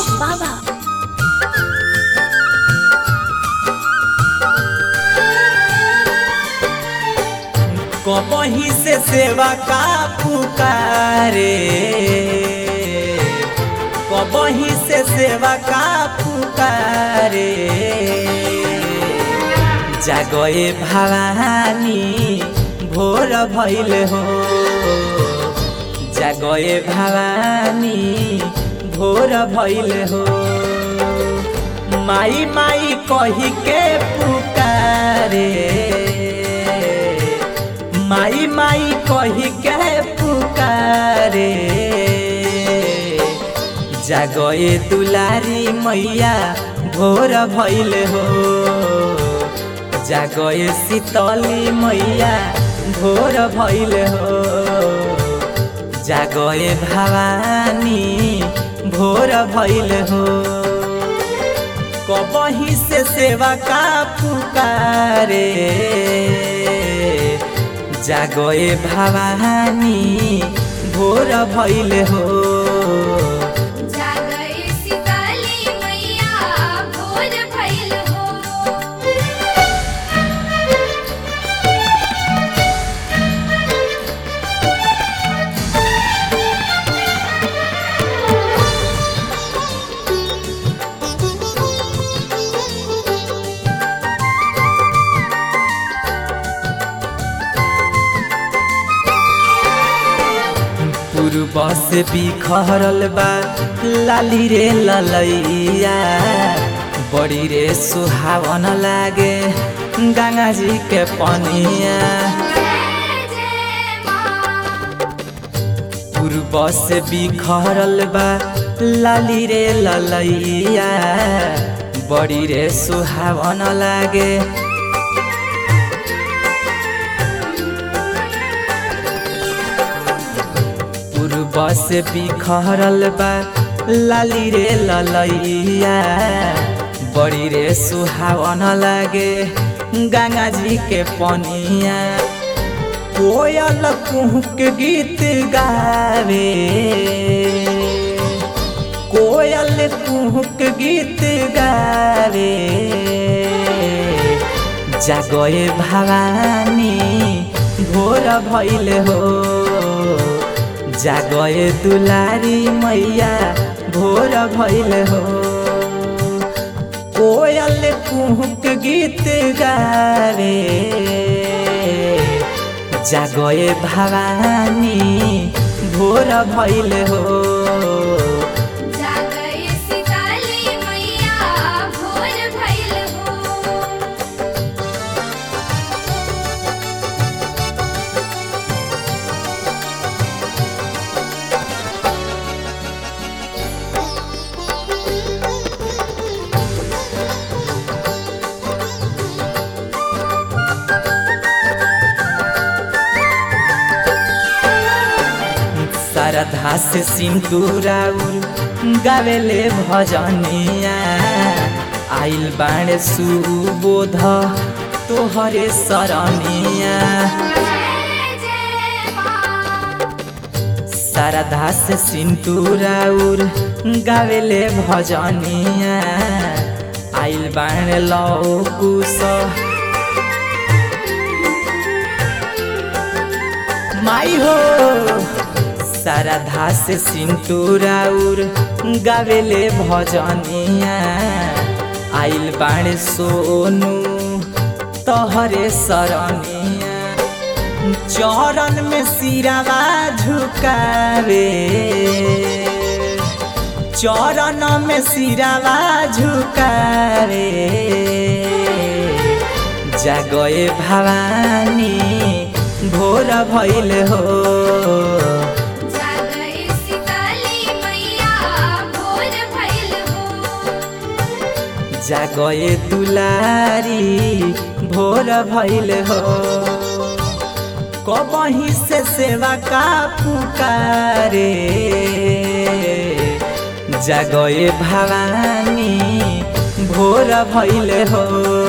बाबा कबही से सेवा का पुकारे कबही से सेवा का पुकारे जागए भवानी भोर भइल हो जागए भवानी भोर भइल हो माई माई कही के पुकारे माई माई कही के पुकारे जागए दुलारी मैया भोर भइल हो जागए शीतली मैया भोर भइल हो जागए भवानी भोर भइल हो कबही से सेवा का पुकारे जागए भवानी भोर भइल हो जागए सीताली मैया भोर भइल हो पूर्व से बिखरल बा लाली रे ललैया बड़ी रे सुहावन लागे गंगा जी के पनिया जय जय माँ पूर्व से बिखरल बा लाली रे ललैया बड़ी रे सुहावन लागे पूर्व से बिखरल बा लाली रे ललैया बड़ी रे सुहावन लागे गंगा जी के पनिया कोयल कुहक गीत गावे कोयल कुहक गीत गावे जागए भवानी भोर भइल हो जागए दुलारी मैया भोर भइल हो कोयल कुहक गीत गावे जागए भवानी भोर भइल हो जागए सीताली मैया भोर भइल हो श्रद्धा से सिंदूराउर गावेले भजनिया आइल बाणे सुबोध तोहरे सरनिया जय जय माँ श्रद्धा से सिंदूराउर गावेले भजनिया आइल बाणे लौकुश माई हो श्रद्धा से सिंदूराउर गावेले भजनिया आइल बाणे सोनू तोहरे सरनिया चरण में सिरावा झुकावे चरण में सिरावा झुकावे जागए भवानी भोर भइल हो जागए सीताली मैया भोर भइल हो जागए दुलारी भोर भइल हो कबही से सेवा का पुकारे जागए भवानी भोर भइल हो